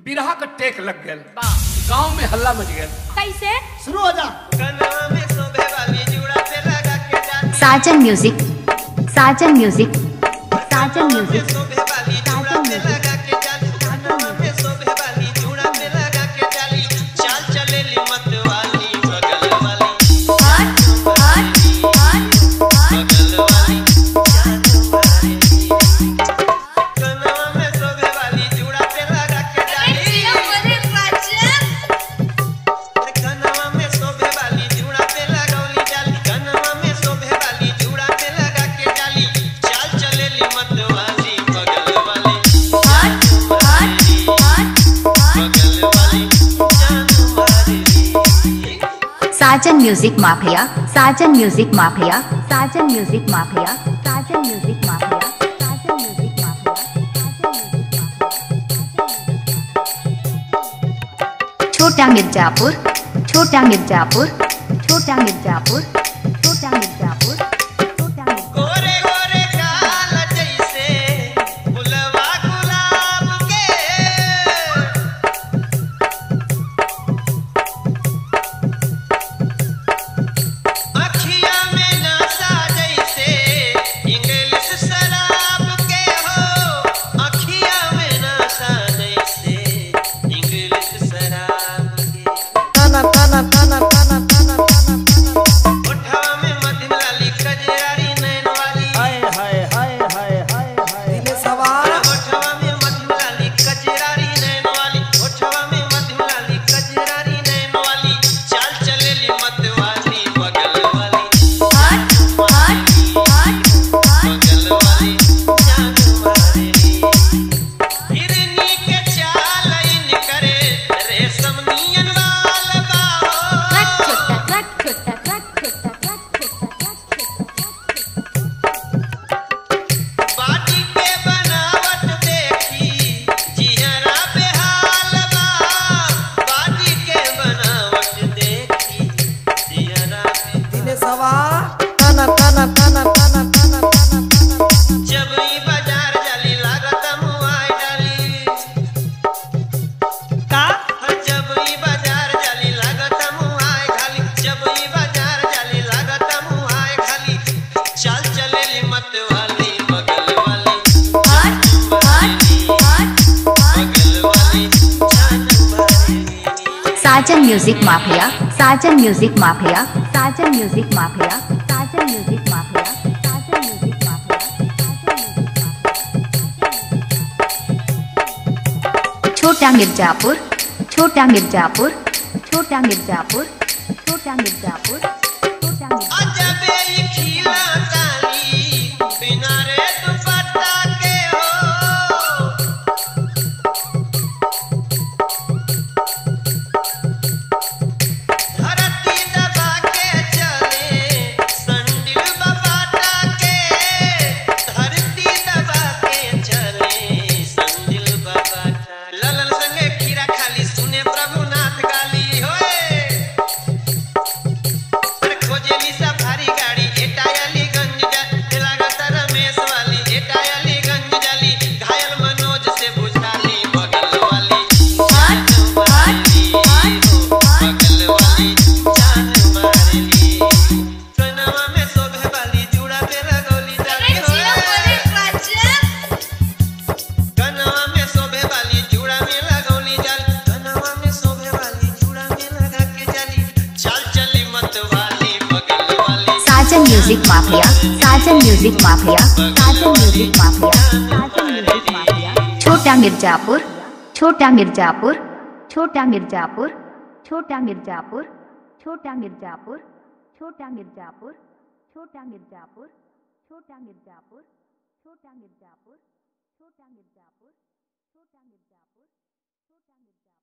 बिरहा का टेक लग गया वाह गांव में हल्ला मच गया कैसे शुरू हो जा कनवा में शोभे वाली जुड़ा पे लगा के जाती Sajan music Sajan music Sajan music शोभे वाली जुड़ा पे लगा के जाती कनवा में शोभे वाली जुड़ा पे लगा के जाली चाल चलेली मत वाली बगल वाली हट हट हट हट बगल वाली जान मारेली कनवा में शोभे वाली जुड़ा पे लगा के जाली कनवा में शोभे वाली जुड़ा पे लगौली जाली कनवा में शोभे वाली जुड़ा पे लगा के जाली चाल चलेली मत वाली बगल वाली हट हट हट हट बगल वाली जान मारेली Sajan music mafia Sajan music mafia Sajan music mafia Sajan music mafia Sajan music mafia छोटा मिर्जापुर छोटा मिर्जापुर छोटा मिर्जापुर छोटा मिर्जापुर छोटा मिर्जापुर गोरे गोरे काल जैसे फुलवा गुलाब के अखिया में नशा जैसे इंग्लिश शराब के हो अखिया में नशा जैसे इंग्लिश शराब के ओठवा में मध्यम लाली कजरारी नैन वाली ओठवा में मध्यम लाली कजरारी नैन वाली ओठवा में मध्यम लाली कजरारी नैन वाली चाल चलेली मत वाली बगल वाली हट हट हट हट बगल वाली जान मारेली हिरनी के चाल इन करे रेशम नियन वाल ट्रक बाहो छोटा ट्रक छोटा ट्रक छोटा ट्रक छोटा बाटी के बनावट देखी जिहरा पे हाल बा बाटी के बनावट देखी जिहरा पे जब ई बाजार जाली लागत मुआई डाली का जब ई बाजार जाली लागत मुआई खाली जब ई बाजार जाली लागत मुआई खाली चल चलेली मत वाली बगल वाली हट हट हट हट बगल वाली जान मारेली Sajan music mafia Sajan music mafia Sajan music mafia Sajan music mafia Sajan music mafia छोटा मिर्जापुर छोटा मिर्जापुर छोटा मिर्जापुर छोटा मिर्जापुर छोटा मिर्जापुर अजबे ई खिला ताली बिना रे दुपट्टा के हो धरती दबा के चले संडिल बबाटा के धरती दबा के चले संडिल बबाटा ललन संगे खीरा खाली सुने प्रभुनाथ गाली होए अरे खोजेली सफारी गाड़ी एटायलीगंज जा लागत रमेश वाली एटायलीगंज जाली घायल मनोज से बुझाली बगल वाली हट हट हट हट बगल वाली जान मारेली कनवा में शोभे वाली जुड़ा पे लगौली जाली होए कनवा में शोभे वाली जुड़ा में लगौली जाली कनवा में शोभे वाली जुड़ा में लगा के जाली चल चली मत वाली बगल वाली Sajan music mafia Sajan music mafia Sajan music mafia Sajan music mafia छोटा मिर्जापुर छोटा मिर्जापुर छोटा मिर्जापुर छोटा मिर्जापुर छोटा मिर्जापुर छोटा मिर्जापुर छोटा मिर्जापुर छोटा मिर्जापुर छोटा मिर्जापुर छोटा मिर्जापुर छोटा मिर्जापुर छोटा मिर्जापुर